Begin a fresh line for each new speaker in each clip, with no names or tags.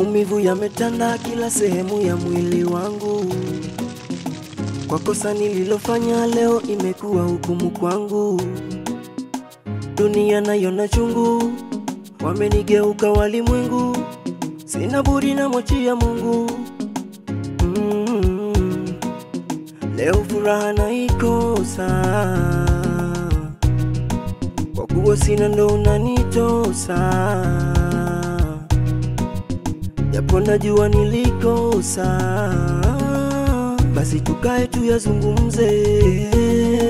Maumivu yametanda kila sehemu ya mwili wangu, kwa kosa nililofanya leo imekuwa hukumu kwangu. Dunia nayo na chungu, wamenigeuka walimwengu, sina budi na mwachia Mungu. Mm, leo furaha naikosa, kwa kuwa sina ndo unanitosa japo najua nilikosa, basi tukae tuyazungumze.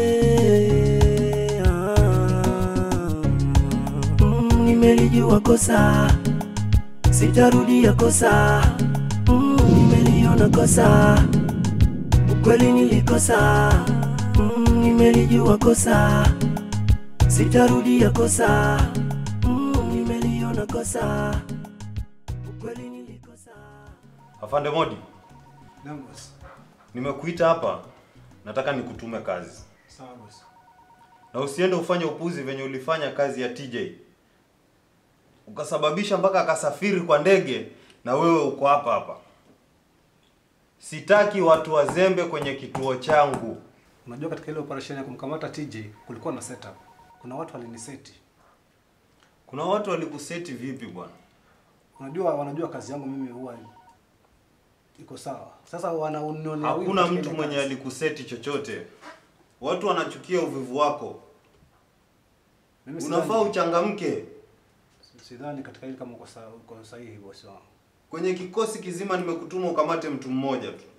Mm, nimelijua kosa, sitarudia kosa. Mm, nimeliona kosa, ukweli nilikosa. Mm, nimelijua kosa, sitarudia kosa. Mm, nimeliona kosa ukweli nilikosa.
Afande Modi,
Naam boss.
nimekuita hapa, nataka nikutume kazi,
Sawa boss.
na usiende ufanye upuzi venye ulifanya kazi ya TJ, ukasababisha mpaka akasafiri kwa ndege na wewe uko hapa hapa. Sitaki watu wazembe kwenye kituo changu.
Unajua katika ile operation ya kumkamata TJ kulikuwa na setup. Kuna watu waliniseti.
Kuna watu walikuseti vipi bwana?
Unajua wanajua kazi yangu mimi huwa iko sawa. Sasa wanaonionea wivu
Hakuna
katika
mtu
ile
mwenye
kazi.
alikuseti chochote. Watu wanachukia uvivu wako.
Mimi
Unafaa
sidhani-
uchangamke.
sidhani katika ile kama uko sawa uko sahihi boss wangu.
Kwenye kikosi kizima nimekutuma ukamate mtu mmoja tu.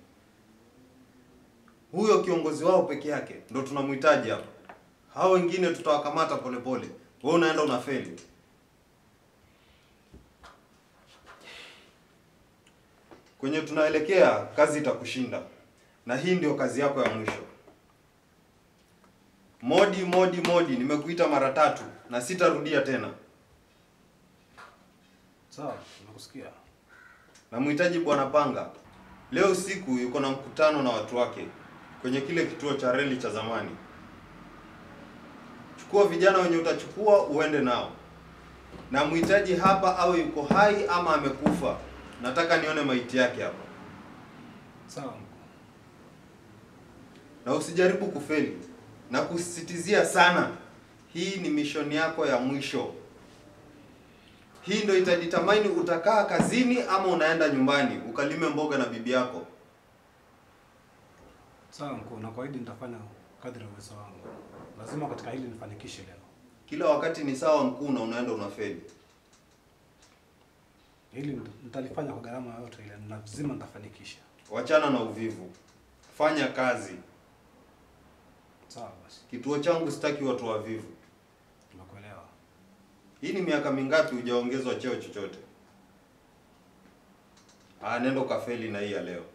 Huyo kiongozi wao peke yake ndo tunamhitaji hapa. Hao wengine tutawakamata polepole. Wewe unaenda unafeli. Kwenye tunaelekea kazi itakushinda, na hii ndio kazi yako ya mwisho. Modi, Modi, Modi, nimekuita mara tatu na sitarudia tena.
Sawa, nakusikia.
Namhitaji Bwana Panga. Leo usiku yuko na mkutano na watu wake kwenye kile kituo cha reli cha zamani. Chukua vijana wenye utachukua uende nao. Namhitaji hapa awe yuko hai ama amekufa. Nataka nione maiti yake hapa,
Sawa. mkuu.
na usijaribu kufeli. Na kusisitizia sana, hii ni mishoni yako ya mwisho. Hii ndio itaditamaini utakaa kazini ama unaenda nyumbani ukalime mboga na bibi yako.
Sawa mkuu, na kuahidi nitafanya kadri ya uwezo wangu. Lazima katika hili nifanikishe leo.
Kila wakati ni sawa mkuu na unaenda unafeli.
Hili nit- nitalifanya kwa gharama yoyote ile, na lazima nitafanikisha.
Wachana na uvivu, fanya kazi.
Sawa basi,
Kituo changu sitaki watu wavivu.
nimekuelewa.
Hii ni miaka mingapi hujaongezwa cheo chochote? Ah, nenda ukafeli na hii ya leo.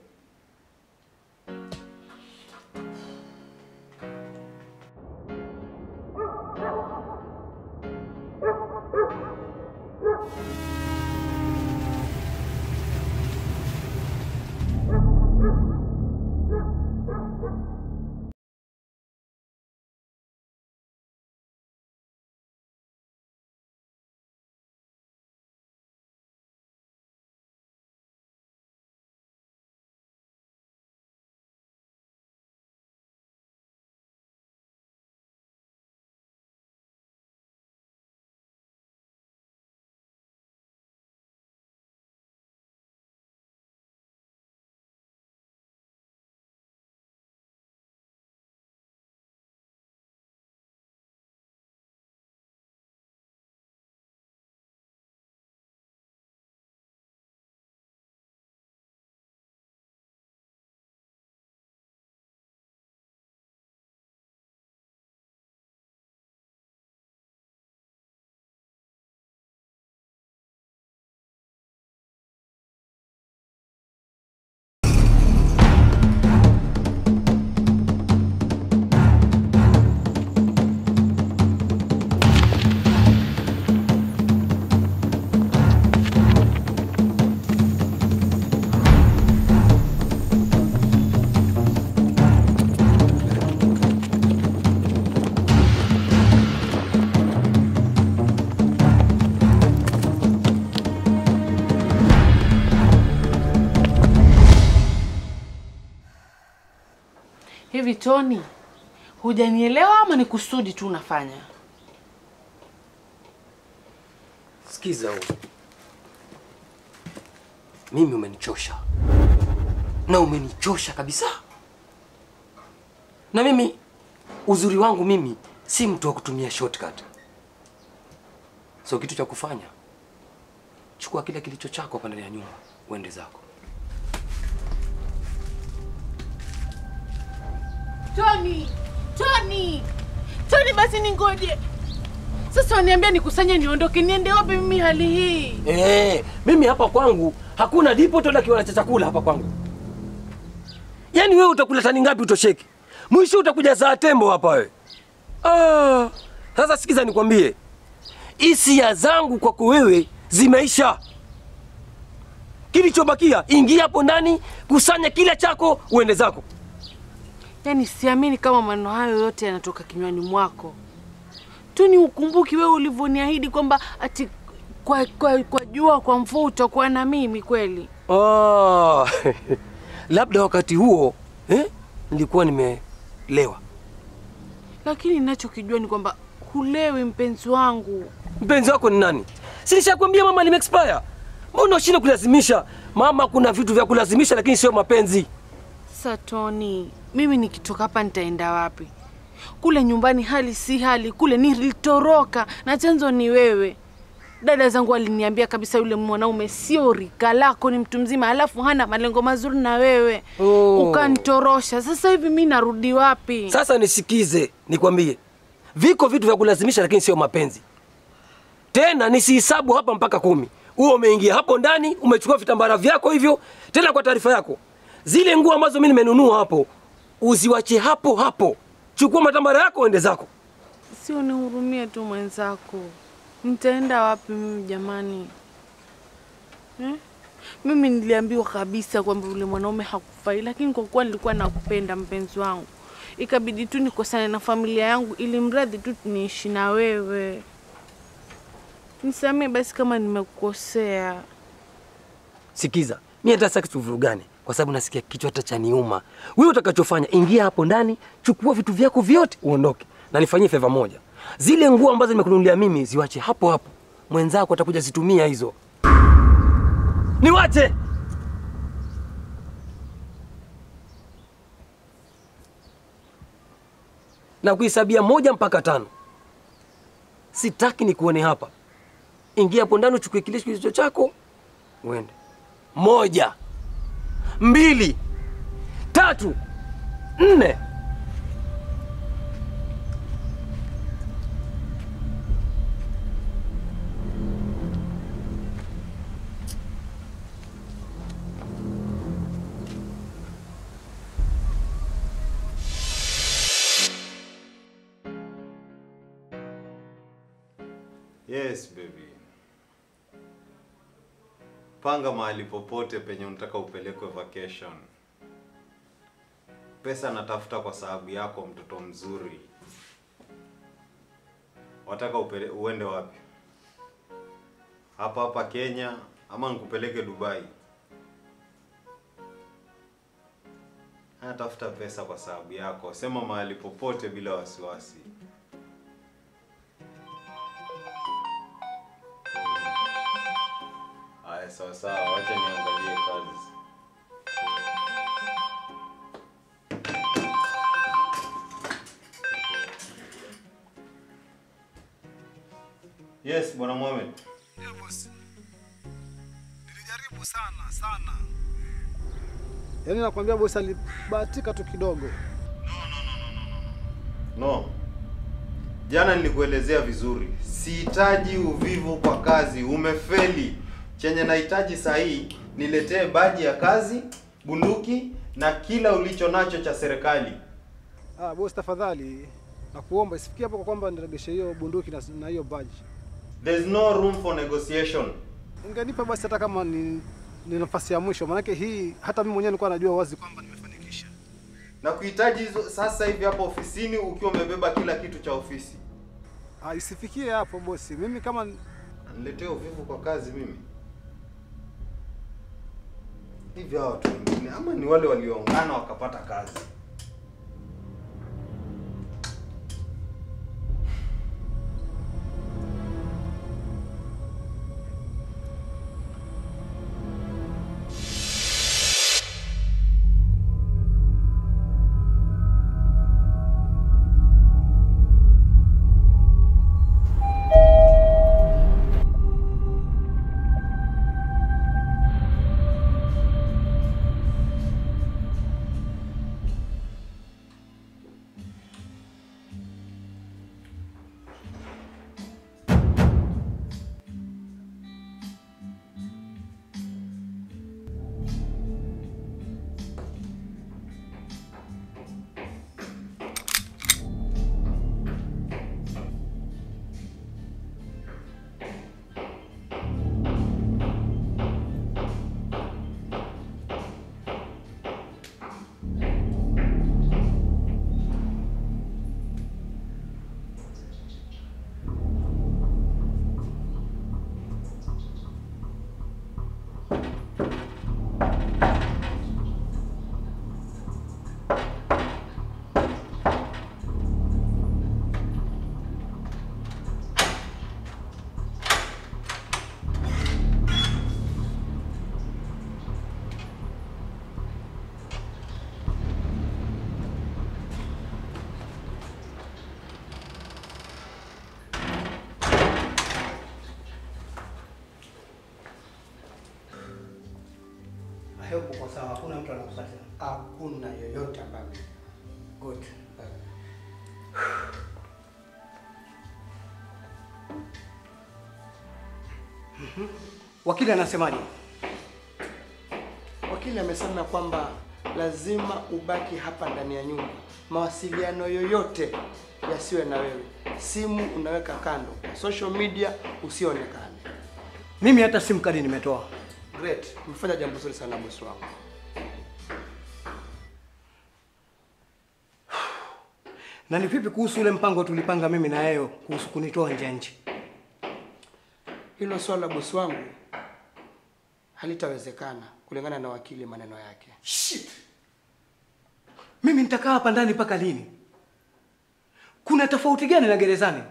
Hivi Toni, hujanielewa ama ni kusudi tu unafanya?
Sikiza wewe. Mimi umenichosha. Na umenichosha kabisa. Na mimi uzuri wangu mimi si mtu wa kutumia shortcut. So kitu cha kufanya chukua kile kilicho chako hapa ndani ya nyumba uende zako.
Toni, Toni, Toni, basi ningoje sasa. Waniambia nikusanye niondoke, niende wapi mimi hali hii?
Eh, mimi hapa kwangu hakuna dipo tola kiwala cha chakula hapa kwangu. Yaani wewe utakula tani ngapi utosheki? Mwisho utakuja saa tembo hapa wewe. Ah, sasa sikiza nikwambie. Hisia zangu kwako wewe zimeisha. Kilichobakia ingia hapo ndani, kusanya kila chako, uende zako.
Yaani siamini kama maneno hayo yote yanatoka kinywani mwako. Toni, ukumbuki wewe ulivyoniahidi kwamba ati kwa, kwa, kwa jua kwa mvua utakuwa na mimi kweli?
Ah, labda wakati huo eh, nilikuwa nimelewa.
Lakini ninachokijua ni kwamba hulewi, mpenzi wangu.
Mpenzi wako ni nani? Si nishakwambia mama lime expire. Mbona ushinde kulazimisha? Mama, kuna vitu vya kulazimisha lakini sio mapenzi.
Sasa Toni, mimi nikitoka hapa nitaenda wapi? Kule nyumbani hali si hali, kule nilitoroka na chanzo ni wewe. Dada zangu waliniambia kabisa yule mwanaume sio rika lako, ni mtu mzima, alafu hana malengo mazuri na wewe
Oh.
ukanitorosha. Sasa hivi mi narudi wapi?
Sasa nisikize, nikwambie, viko vitu vya kulazimisha lakini sio mapenzi. Tena nisihisabu hapa mpaka kumi. Huo umeingia hapo ndani, umechukua vitambara vyako hivyo. Tena kwa taarifa yako, zile nguo ambazo mimi nimenunua hapo uziwache hapo hapo. Chukua matambara yako uende zako.
Si unihurumie tu mwenzako, nitaenda wapi mimi jamani eh? Mimi niliambiwa kabisa kwamba yule mwanaume hakufai, lakini kwa kuwa nilikuwa nakupenda mpenzi wangu, ikabidi tu nikosane na familia yangu ili mradi tu niishi na wewe. Nisamee basi kama nimekukosea.
Sikiza, mimi hata sitaki tuvurugane kwa sababu nasikia kichwa hata chaniuma. Wewe utakachofanya, ingia hapo ndani, chukua vitu vyako vyote uondoke, na nifanyie favor moja, zile nguo ambazo nimekununulia mimi ziwache hapo hapo, mwenzako atakuja zitumia hizo. Niwache na kuhesabia moja mpaka tano. Sitaki nikuone hapa. Ingia hapo ndani, uchukue kile kilicho chako uende. Moja, mbili, tatu, nne.
Yes baby. Panga mahali popote penye unataka upelekwe vacation. Pesa natafuta kwa sababu yako, mtoto mzuri. Wataka upele, uende wapi? Hapa hapa Kenya ama nikupeleke Dubai? Natafuta pesa kwa sababu yako. Sema mahali popote bila wasiwasi. Haya, sawa sawa, wacha niangalie kazi. Yes, bwana Mohamed.
Ndio bosi. Nilijaribu sana sana. Yaani nakwambia bosi alibahatika tu kidogo.
No. Jana nilikuelezea vizuri. Sihitaji uvivu kwa kazi, umefeli. Chenye nahitaji saa hii niletee baji ya kazi, bunduki na kila ulicho nacho cha serikali.
Ah, bosi tafadhali nakuomba isifikie hapo kwa kwamba niregeshe hiyo bunduki na na hiyo badge.
There's no room for negotiation.
Ungenipa basi hata kama ni, ni nafasi ya mwisho, maanake hii hata mimi mwenyewe nilikuwa najua wazi kwamba nimefanikisha.
Na kuhitaji hizo sasa hivi hapa ofisini ukiwa umebeba kila kitu cha ofisi.
Ah, isifikie hapo bosi. Mimi kama
Niletee uvivu kwa kazi mimi. Hivi hao watu wengine ama ni wale walioungana wakapata kazi?
hakuna mtu anakufuata tena.
Hakuna yoyote ambaye
Good. Mhm. Wakili anasemaje?
Wakili amesema kwamba lazima ubaki hapa ndani ya nyumba, mawasiliano yoyote yasiwe na wewe, simu unaweka kando, social media usionekane.
Mimi hata simu kadi nimetoa.
Great, umefanya jambo zuri sana bosi wangu.
Na ni vipi kuhusu ule mpango tulipanga mimi na yeye kuhusu kunitoa nje ya nchi?
Hilo swala bosi wangu halitawezekana kulingana na wakili maneno yake.
Shit. Mimi nitakaa hapa ndani mpaka lini? Kuna tofauti gani na gerezani?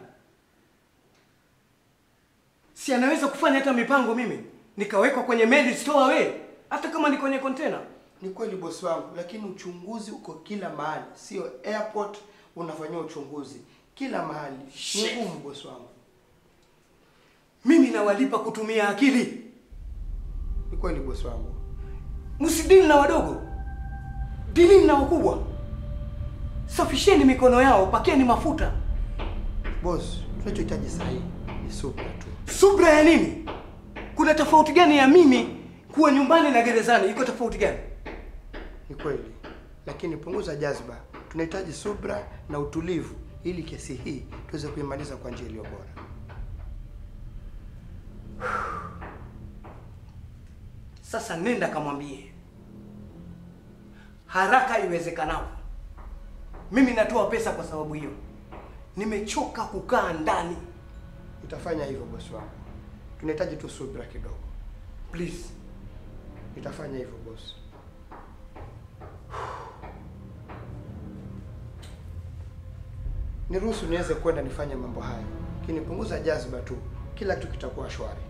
Si anaweza kufanya hata mipango mimi nikawekwa kwenye meli store away hata kama ni kwenye container.
Ni kweli bosi wangu, lakini uchunguzi uko kila mahali, sio airport unafanyia uchunguzi kila mahali. Ni
Shit.
ngumu bosi wangu.
Mimi nawalipa kutumia akili.
Ni kweli bosi wangu.
Msidili na wadogo, dilini na wakubwa. Safisheni mikono yao, pakeni mafuta.
Boss, tunachohitaji sasa hivi ni subira tu.
Subra ya nini? Kuna tofauti gani ya mimi kuwa nyumbani na gerezani? Iko tofauti gani?
Ni kweli, lakini punguza jazba. Tunahitaji subra na utulivu ili kesi hii tuweze kuimaliza kwa njia iliyo bora.
Sasa nenda kamwambie haraka iwezekanavyo. Mimi natoa pesa kwa sababu hiyo, nimechoka kukaa ndani.
Nitafanya hivyo bosi wangu, tunahitaji tu subra kidogo.
Please.
Nitafanya hivyo bosi. Niruhusu niweze kwenda nifanye mambo haya, lakini punguza jazba tu, kila kitu kitakuwa shwari.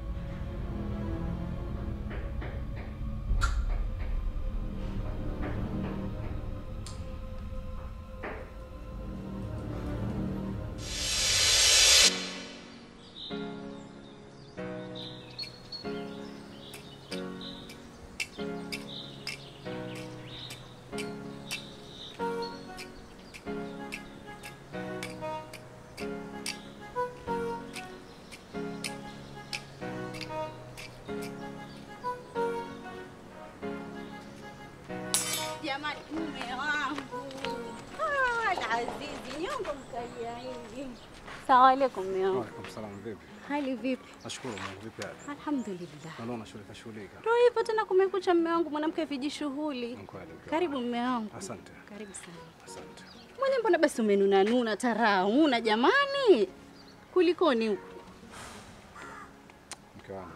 Jamani, mume wangu Ah, Azizi, nyongo mkalia hivi. Salamu alaikum mume wangu.
Waalaikum salaam, vipi?
Hali vipi?
Nashukuru Mungu, vipi hali?
Alhamdulillah.
Naona shughulika shughulika.
Ndio hivyo tena, kumekucha mume wangu, mwanamke vijishughuli.
Ni kweli, ukiwa-
Karibu mume wangu.
Asante.
Karibu sana.
Asante.
Mwenye mbona basi umenuna nuna taraa una jamani? Kulikoni huko?
Mke wangu.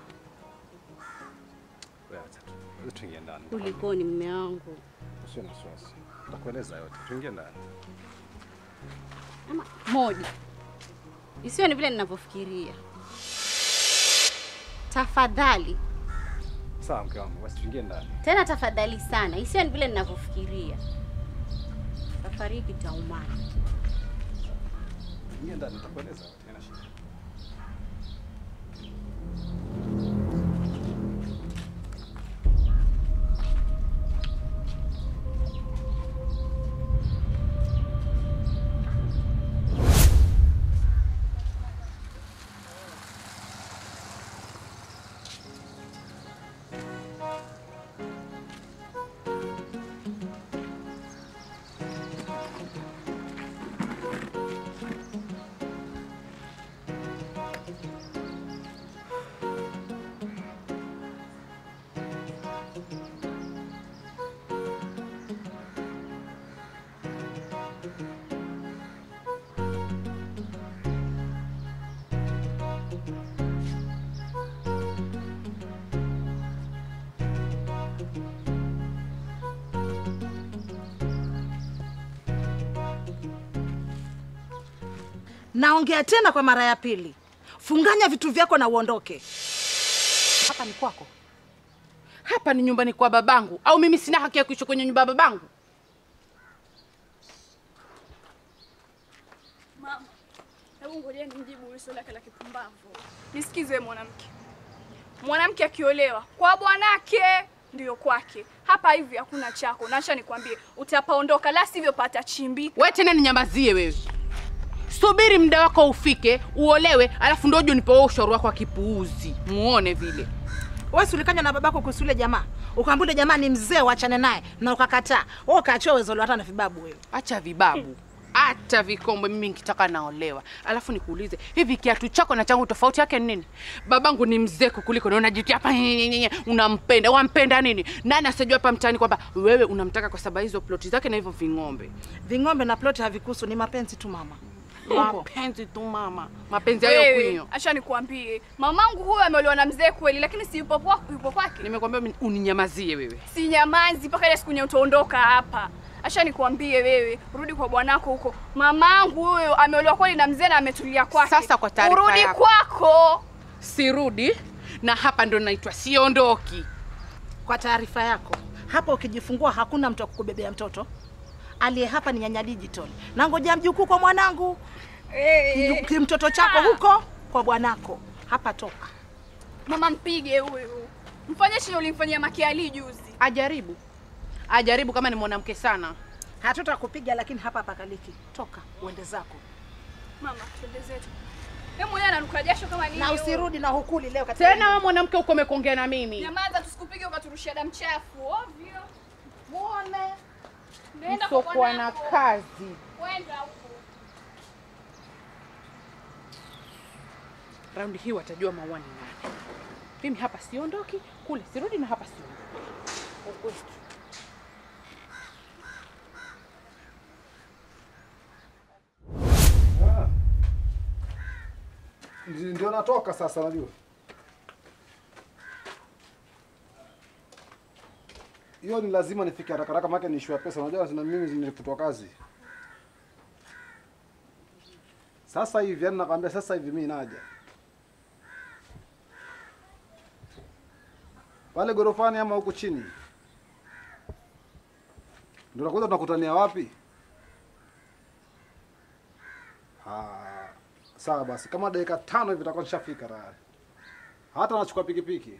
Wewe acha tu. Wewe tuingie ndani.
Kulikoni mume wangu?
Usiwe na wasiwasi. Nitakueleza yote. Tuingie ndani.
Ama moja. Isiwe ni vile ninavyofikiria. Tafadhali.
Sawa mke wangu, basi tuingie ndani.
Tena tafadhali sana, isiwe ni vile ninavyofikiria. Safari hii kitaumana.
Tuingie ndani, nitakueleza yote. Haina shida.
Naongea tena kwa mara ya pili, funganya vitu vyako na uondoke. Hapa ni kwako.
Hapa ni nyumbani kwa babangu, au mimi sina haki ya kuishi kwenye nyumba ya babangu?
Mama, hebu ngoja nimjibu ulizo lake la kipumbavu. Nisikize mwanamke. Mwanamke akiolewa kwa bwanake ndiyo kwake. Hapa hapa hivi hakuna chako. Nacha nikwambie, utapaondoka, la sivyo patachimbika.
We tena ninyamazie wewe. Subiri muda wako ufike, uolewe, alafu ndio uje unipe ushauri wako wa kipuuzi. Muone vile.
Wewe si ulikanywa na babako kuhusu yule jamaa. Ukaambia yule jamaa ni mzee uachane naye na ukakataa. Wewe ukaachoa uwezo hata na vibabu wewe.
Acha vibabu. Acha vikombe, mimi nikitaka naolewa. Alafu nikuulize, hivi kiatu chako na changu tofauti yake ni nini? Babangu ni mzee kukuliko na unajitia hapa nyenyenyenye, unampenda. Wampenda nini? Nani asijua hapa mtaani kwamba wewe unamtaka kwa sababu hizo ploti zake na hivyo ving'ombe?
Ving'ombe na ploti havikuhusu, ni mapenzi tu mama.
Mapenzi tu mama, mapenzi hayo
Wewe,
kwinyo.
acha nikwambie, mamangu huyo ameolewa na mzee kweli, lakini si yupo kwa yupo kwake.
Nimekwambia mimi uninyamazie wewe.
Si nyamazi mpaka ile siku nye utaondoka hapa. Acha nikwambie wewe, rudi kwa bwanako huko. Mamangu huyo ameolewa kweli na mzee na ametulia kwake.
Sasa kwa taarifa
urudi
yako.
kwako.
Sirudi na hapa ndo naitwa siondoki.
Kwa taarifa yako, hapa ukijifungua hakuna mtu wa kukubebea mtoto. Aliye hapa ni nyanya digital. Na ngoja mjukuu kwa mwanangu.
Eh,
Ki- Mtoto chako huko kwa bwanako. Hapa toka.
Mama mpige huyo. Mfanye chenye ulimfanyia Makiali juzi.
Ajaribu, ajaribu kama ni mwanamke sana.
Hatutakupiga lakini hapa pakaliki. Toka uende zako.
Mama, twende zetu. Wewe mwenyewe ananuka jasho kama nini?
Na
huyo?
usirudi na hukuli leo katika
Tena wewe mwanamke uko umekuongea na mimi.
Nyamaza tusikupige ukaturushia damu chafu. Ovyo. Muone. Nenda kwa
Msokuwa na
bwanako.
kazi.
Kwenda huko.
Raundi hii watajua maua ni nani. Mimi hapa siondoki, kule sirudi na hapa siondoki. Ukwetu.
Ndi- Ndio natoka sasa, najua hiyo ni lazima nifike haraka haraka, maana ni issue ya pesa. Unajua na mimi nilifutwa kazi sasa hivi, yani nakwambia sasa hivi mimi naja pale gorofani ama huku chini, ndio nakuta tunakutania wapi? Ah, sawa basi, kama dakika tano hivi takuwa nishafika tayari. Hata nachukua pikipiki.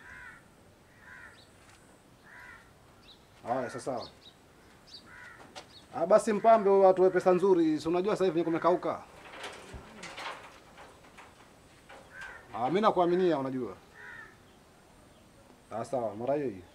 Haya, sasa sawa. Ah, basi mpambe watu wa pesa nzuri, si unajua sasa hivi kumekauka. Ah, mimi nakuaminia unajua. Ah, sawa, mara hiyo hiyo.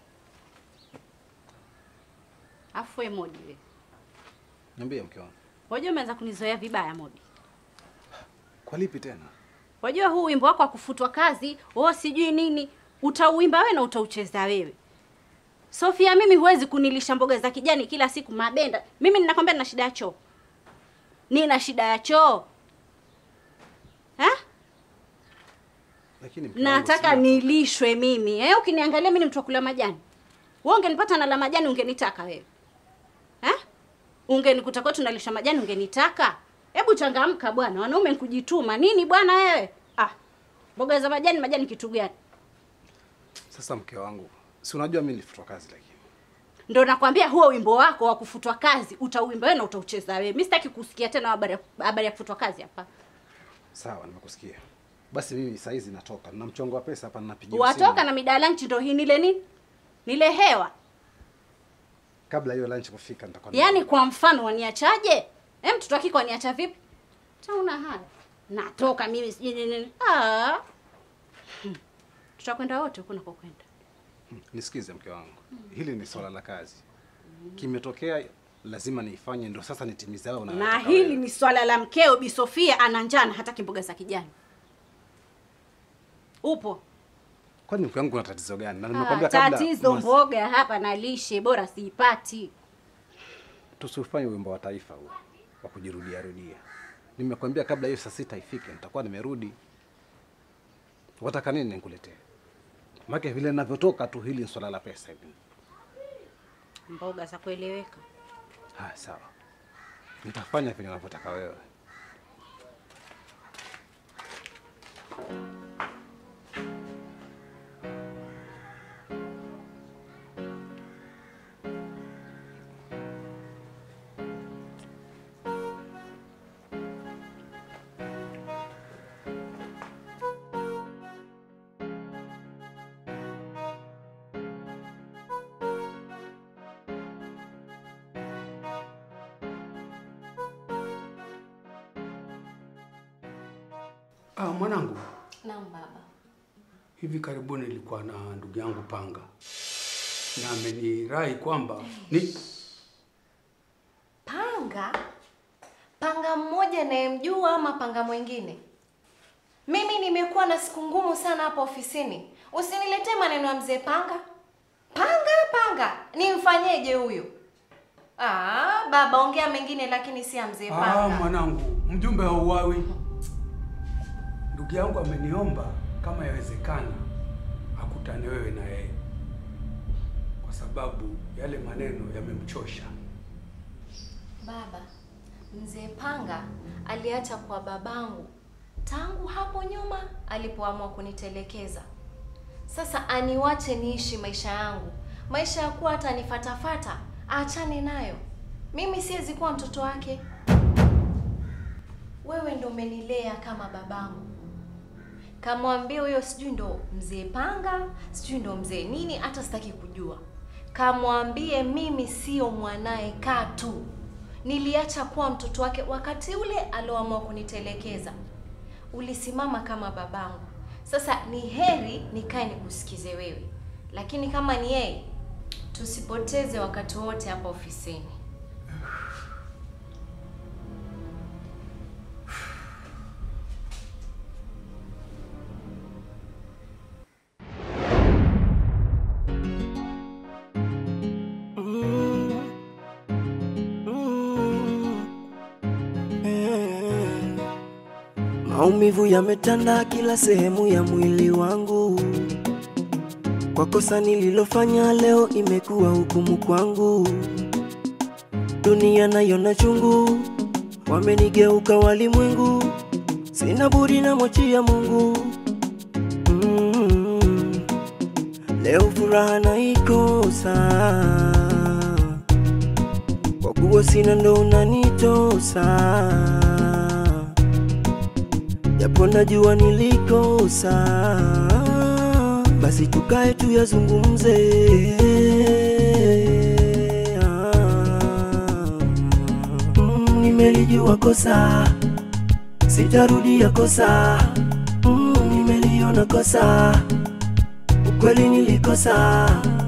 Afu we Modi we.
Niambie mke wangu.
Wajua umeanza kunizoea vibaya Modi.
Kwa lipi tena?
Wajua huu wimbo wako wa kufutwa kazi, oh sijui nini, utauimba wewe na utaucheza wewe. Sofia, mimi huwezi kunilisha mboga za kijani kila siku mabenda. Mimi ninakwambia nina shida ya choo. Nina shida ya choo. Ha?
Lakini mke wangu,
Nataka
sina-
nilishwe mimi. Eh, ukiniangalia mimi ni mtu wa kula majani. Wewe ungenipata nala majani ungenitaka wewe. Eh? Ungenikuta kwetu nalisha majani ungenitaka. Hebu changamka bwana, wanaume ni kujituma. Nini bwana wewe? Ah. Mboga za majani majani kitu gani?
Sasa mke wangu, si unajua mimi nilifutwa kazi lakini.
Ndio nakwambia huo wimbo wako wa kufutwa kazi utauimba wewe na utaucheza wewe. Mimi sitaki kusikia tena habari ya habari ya kufutwa kazi hapa.
Sawa, nimekusikia. Basi mimi saa hizi natoka. Nina mchongo wa pesa hapa ninapigia
Watoka na midala nchi ndio hii nile nini? Nile hewa.
Kabla hiyo lunch kufika nitakuwa
Yaani kwa mfano waniachaje? Eh, mtoto wake waniacha vipi? Tauna haya. Natoka mimi sijui nini nini. Ah. Hmm. Tutakwenda wote huko nakokwenda.
Nisikize mke wangu, hili ni swala la kazi. Kimetokea, lazima niifanye, ndio sasa nitimize hayo
Na
unayotaka
hili
wewe.
ni swala la mkeo Bi Sofia ana njaa na hataki mboga za kijani. Upo?
Kwani mke wangu kuna tatizo gani? Na
Ah,
nimekwambia kabla
tatizo
mas-
mboga hapa na lishe bora siipati.
tusifanye wimbo wa taifa huo wa kujirudia rudia. Nimekwambia kabla hiyo saa sita ifike, nitakuwa nimerudi. Wataka nini nikuletee? Maana vile ninavyotoka tu, hili ni swala la pesa hivi.
Mboga za kueleweka.
Haya, sawa, nitafanya vile unavyotaka wewe.
Ah, mwanangu,
Naam baba.
hivi karibuni nilikuwa na ndugu yangu Panga na amenirai kwamba ni
Panga? Panga mmoja nayemjua ama panga mwingine? Mimi nimekuwa na siku ngumu sana hapa ofisini. Usiniletee maneno ya mzee Panga. Panga panga, nimfanyeje huyu? Ah, baba ongea mengine lakini si ya mzee
ah,
Panga.
mwanangu, mjumbe wa uwawi. Ndugu yangu ameniomba kama yawezekana akutane wewe na yeye, kwa sababu yale maneno yamemchosha.
Baba, mzee Panga aliacha kwa babangu tangu hapo nyuma alipoamua kunitelekeza. Sasa aniwache niishi maisha yangu, maisha ya kuwa hata nifatafata, aachane nayo. Mimi siwezi kuwa mtoto wake. Wewe ndo umenilea kama babangu. Kamwambie huyo sijui ndo mzee Panga, sijui ndo mzee nini, hata sitaki kujua. Kamwambie mimi sio mwanaye katu. Niliacha kuwa mtoto wake wakati ule alioamua kunitelekeza. Ulisimama kama babangu. Sasa ni heri nikae nikusikize wewe, lakini kama ni yeye, tusipoteze wakati wote hapa ofisini.
Maumivu yametanda kila sehemu ya mwili wangu, kwa kosa nililofanya leo imekuwa hukumu kwangu. Dunia nayo na chungu, wamenigeuka walimwengu, sina budi na mwachia Mungu. Mm, leo furaha naikosa, kwa kuwa sina ndo unanitosa japo najua nilikosa, basi tukae tuyazungumze. Mm, nimelijua kosa, sitarudia kosa. Mm, nimeliona kosa, ukweli nilikosa.